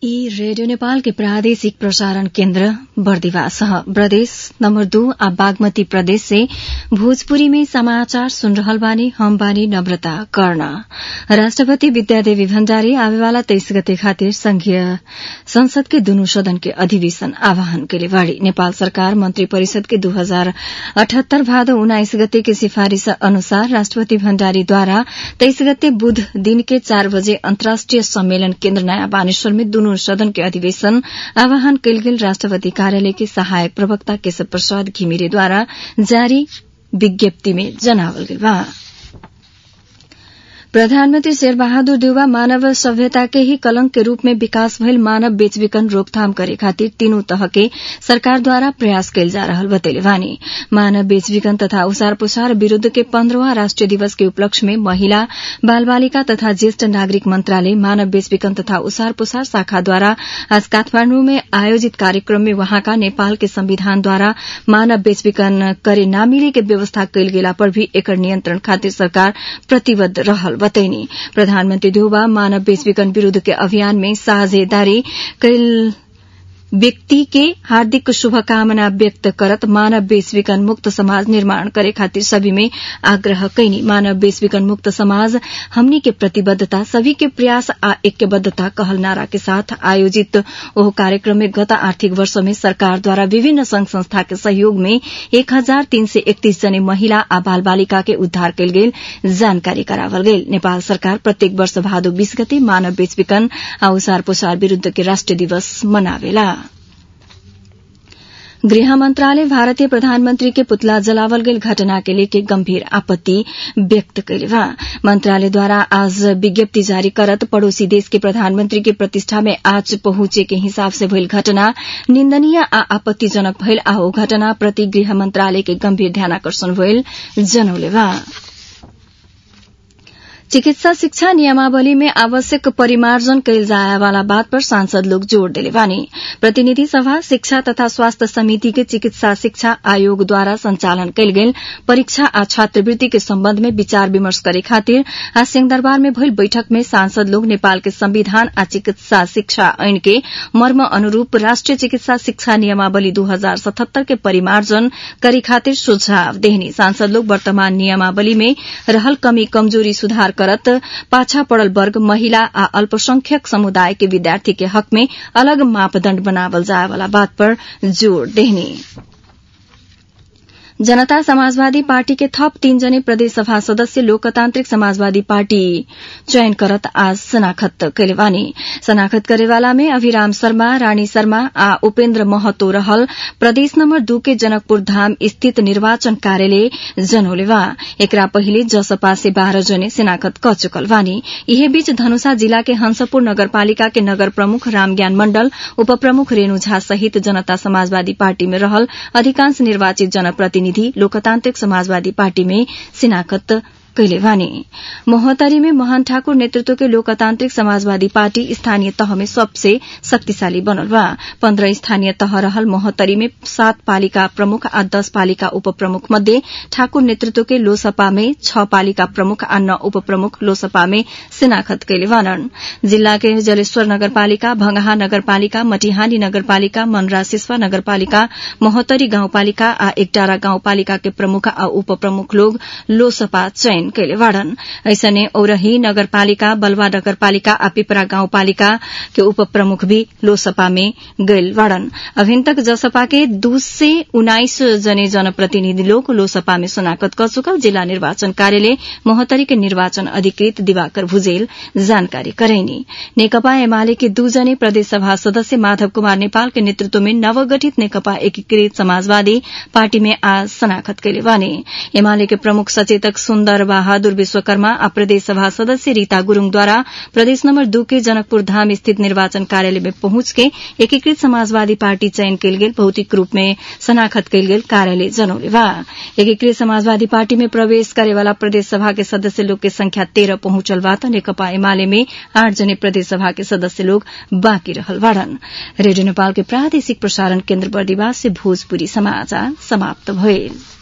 ई रेडियो नेपाल के प्रादेशिक प्रसारण केन्द्र बर्दिवास प्रदेश नम्बर दू आ बागमती प्रदेश से भोजपुरी में समाचार सुन रहल बानी हम बानी नम्रता कर्ण राष्ट्रपति विद्यादेवी भण्डारी आवेवाला तेइस गते खातिर संघीय संसद के दुनू सदन के अधिवेशन आह्वान कैले बाड़ी नेपाल सरकार मन्त्री परिषद के दू हजार अठहत्तर भादो उन्नाइस गते के सिफारिश अनुसार राष्ट्रपति भण्डारीद्वारा तेइस गते बुध दिन के चार बजे अन्तर्राष्ट्रिय सम्मेलन केन्द्र नयाँ बानेश्वर में दुनू सदन के अधिवेशन आह्वान कैल गेल राष्ट्रपति कार्यालय के सहायक प्रवक्ता केशव प्रसाद घिमिरेद्वारा जारी विज्ञप्ति में जनावल गेल बा प्रधानमन्त्री शेरबहादुर देउवा मानव सभ्यता के ही कलंक के रूप में विकास भइल मानव बेचबिखन रोकथाम करे खातिर तीनू तह के सरकारद्वारा प्रयास कैल जा रहल बतैले बानी मानव बेचबिखन तथा उसार पुसार विरूद्ध के पन्ध्रवा राष्ट्रिय दिवस के उपलक्ष्य में महिला बाल बालिका तथा ज्येष्ठ नागरिक मन्त्रालय मानव बेचबिखन तथा उसार पुसार शाखाद्वारा आज काठमाण्डु में आयोजित कार्यक्रम में वहाँका नेपाल के संविधानद्वारा मानव बेचबिखन करे नामिले के व्यवस्था कैल गेला पर भी एकर नियन्त्रण खातिर सरकार प्रतिबद्ध रहल बतैनी प्रधानमन्त्री देउबा मानव बेचबिखन विरूद्ध के अभियान में साझेदारी कैल व्यक्ति के हार्दिक शुभकामना व्यक्त करत मानव बेचबिखन मुक्त समाज निर्माण करे खातिर सभी में आग्रह कैनी मानव बेचबिखन मुक्त समाज हमनी के प्रतिबद्धता सभी के प्रयास आ ऐक्यबद्धता कहल नारा के साथ आयोजित ओह कार्यक्रम में गत आर्थिक वर्ष में सरकारद्वारा विभिन्न संघ संस्था के सहयोग में एक हजार तीन सय एकतीस जने महिला आ बाल बालिका के उद्धार कैल गेल जानकारी करावल गेल नेपाल सरकार प्रत्येक वर्ष भादो बीस गते मानव बेचबिखन आ उसार पुसार विरूद्ध के राष्ट्रिय दिवस मनावेला गृह मंत्रालय भारतीय प्रधानमंत्री के पुतला जलावल गेल घटना के लेके गंभीर आपत्ति व्यक्त कैले बा मंत्रालयद्वारा आज विज्ञप्ति जारी करत पड़ोसी देश के प्रधानमंत्री के प्रतिष्ठा में आज पहुंचे के हिसाब से भइल घटना निन्दनीय आ आपत्तिजनक भइल आ ओ घटना प्रति गृह मंत्रालय के गंभीर ध्यानाकर्षण भइल जनौले बा चिकित्सा शिक्षा नियमावली में आवश्यक परिमार्जन कैल जाए वाला बात पर सांसद लोग जोड़ दिले बानी प्रतिनिधि सभा शिक्षा तथा स्वास्थ्य समिति के चिकित्सा शिक्षा आयोग द्वारा संचालन कैल गेल परीक्षा आ छात्रवृत्ति के सम्बन्ध में विचार विमर्श करे खातिर आज सिंहदरबार में भइल बैठक में सांसद लोग नेपाल के संविधान आ चिकित्सा शिक्षा ऐन के मर्म अनुरूप राष्ट्रिय चिकित्सा शिक्षा नियमावली दू हजार सतहत्तर के परिमार्जन करे खातिर सुझाव देहनी सांसद लोग वर्तमान नियमावली में रहल कमी कमजोरी सुधार करत पाछा पड़ल वर्ग महिला आ अल्पसंख्यक समुदाय के विद्यार्थी के हक में अलग मापदण्ड बनावल जाए वाला बात पर जोड़ देहनी जनता समाजवादी पार्टी के थप तीन जने प्रदेश सभा सदस्य लोकतान्त्रिक समाजवादी पार्टी चयन करत आज शनाखत कैले बानी शनाखत करेवाला में अभिराम शर्मा रानी शर्मा आ उपेन्द्र महतो रहल प्रदेश नम्बर दू के जनकपुर धाम स्थित निर्वाचन कार्यालय जनौले बा एकरा पहिले जसपा से बाह्र जने शनाखत क चुकल बानी यही बीच धनुषा जिला के हंसपुर नगरपालिका के नगर प्रमुख रामज्ञान मण्डल उप प्रमुख रेणु झा सहित जनता समाजवादी पार्टी में रहल अधिकांश निर्वाचित जनप्रतिनिधि लोकतान्त्रिक समाजवादी पार्टी में शिनाखत कैले बानी मोहतरी में मोहन ठाकुर नेतृत्व के लोकतान्त्रिक समाजवादी पार्टी स्थानीय तह में सबसे शक्तिशाली बनल बा पन्ध्र स्थानीय तह रहल मोहतरी में सात पालिका प्रमुख आ दस पालिका उप प्रमुख मध्ये ठाकुर नेतृत्व के लोसपा में छ पालिका प्रमुख आ नौ उप प्रमुख लोसपा में शिनाखत कैले बानन् जिल्ला के जलेश्वर नगरपालिका भंगहा नगरपालिका मटिहानी नगरपालिका मनरा सिस्वा नगरपालिका मोहतरी गाउँपालिका आ एकटारा गाउँपालिका के प्रमुख आ उप प्रमुख लोग लोसपा चयन चयन कैले बाड़न ऐसने औरही नगरपालिका बलवा नगरपालिका आ पिपरा गाउँपालिका के उप प्रमुख भी लोसपा में गैल बाड़न अभिन तक जसपा के दू से उन्नाइस जने जनप्रतिनिधि लोग लोसपा में शनाखत कर चुकल जिला निर्वाचन कार्यालय मोहतरी के निर्वाचन अधिकृत दिवाकर भुजेल जानकारी करैनी नेकपा एमाले के दू जने प्रदेश सभा सदस्य माधव कुमार नेपाल के नेतृत्व में नवगठित नेकपा एकीकृत समाजवादी पार्टी में आज शनाखत कैले बाने एमाले के प्रमुख सचेतक सुन्दर बहादुर विश्वकर्मा आ प्रदेश सभा सदस्य रीता गुरूङद्वारा प्रदेश नम्बर दू के जनकपुर धाम स्थित निर्वाचन कार्यालय में पहुंच के एकीकृत समाजवादी पार्टी चयन कैल गेल भौतिक रूप में शनाखत कैल गेल कार्यालय जनौले बा एकीकृत समाजवादी पार्टी में प्रवेश करेवाला प्रदेश सभा के सदस्य लोग के संख्या तेह्र पहुंचल बा त नेकपा एमाले में आठ जने प्रदेश सभा के सदस्य लोग बाँकी रहल बाड़न रेडियो नेपाल के प्रादेशिक प्रसारण केन्द्र बर्दिवास से भोजपुरी समाचार समाप्त भइल